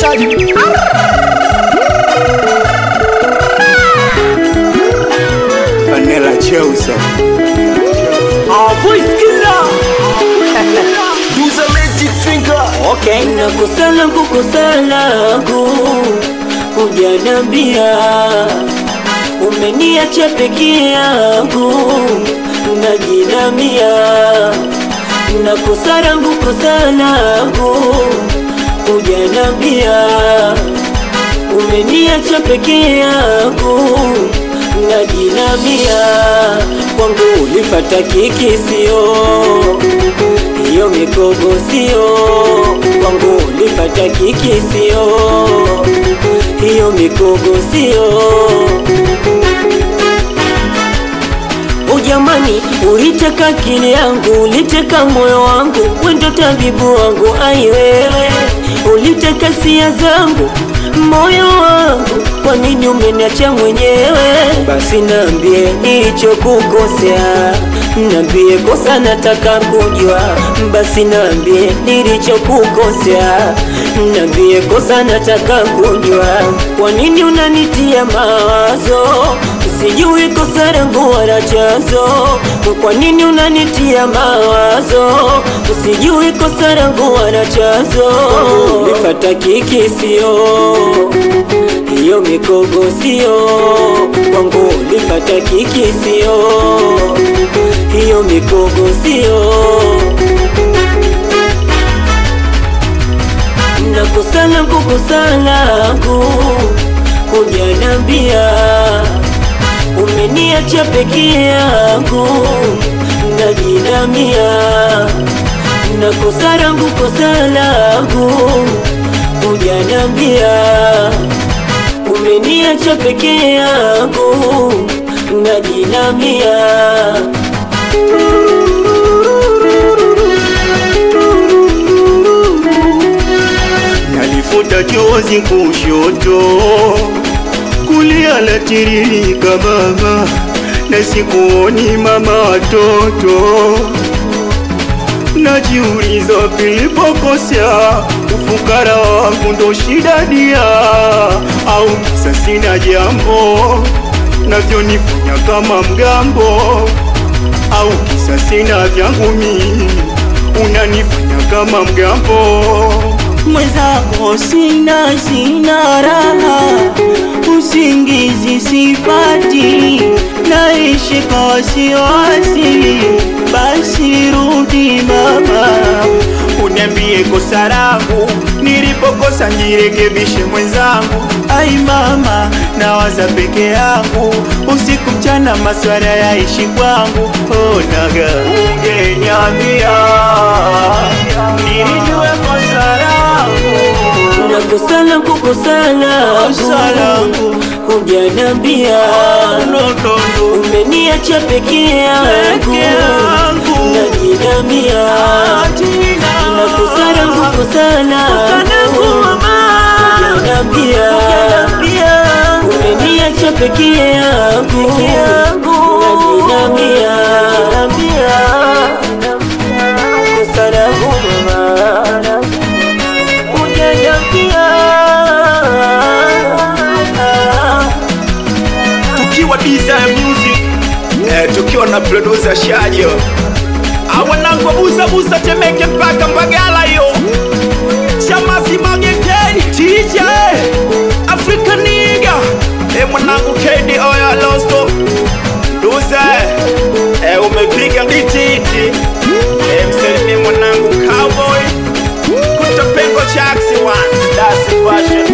mshikaji Vanilla Cheusa voice killer Use a magic finger okay nakosana kukosana ku hujanambia umeniacha peke yangu najinamia nakosana kukosana ku hujanambia umeniacha peke yangu najinamia kwangu ulifata kiki sio hiyo mikogo sio kwangu ulifata kiki sio hiyo mikogo sio ujamani uliteka akili yangu uliteka moyo wangu wendo tabibu wangu aiwewe uliteka sia zangu moyo wangu kwa nini umeniacha mwenyewe basi naambie nilichokukosea naambie kosa nataka kujua basi naambie nilichokukosea naambie kosa nataka kujua kwa nini unanitia mawazo sijui kosa langu wala chanzo kwa nini unanitia mawazo sijui kosa langu wala chanzo nifata kiki sio hiyo mikogo sio kwangu ulipata kiki sio hiyo mikogo sio nakosana kukosana ku kujanambia umeniacha peke yangu najinamia nakosa langu kosa langu hujanambia umeniacha peke yangu najinamia Nalifuta chozi kushoto kulia latiririka mama na sikuoni mama watoto najiuliza pilipokosea ufukara wangu ndo shida dia au kisa sina jambo navyonifanya kama mgambo au kisa sina vyangu mimi unanifanya kama mgambo mwenzako sina sina raha usingizi sipati naishi kwa wasiwasi basi rudi mama uniambie kosa langu nilipokosa nirekebishe mwenzangu ai mama nawaza peke yangu usiku mchana maswala yaishi kwangu onaga ungeniambia nilijue kosa langu nakosana kukosana kosa langu hujanambia notondo umeniacha peke Peke yangu yangu. najinamia nakosana kukosana hujanambia umeniacha peke yangu najinamia kosa langu mama hujaniambia tukiwa Desire Music eh, tukiwa na producer Shajo awanangu busa busa Temeke mpaka Mbagala yo chamazi magekeni TJ Africa niga eh, mwanangu KD oya losto Duze eh, umepiga dititi eh, msalimie mwanangu cowboy kutapengo chaksi one that's the fashion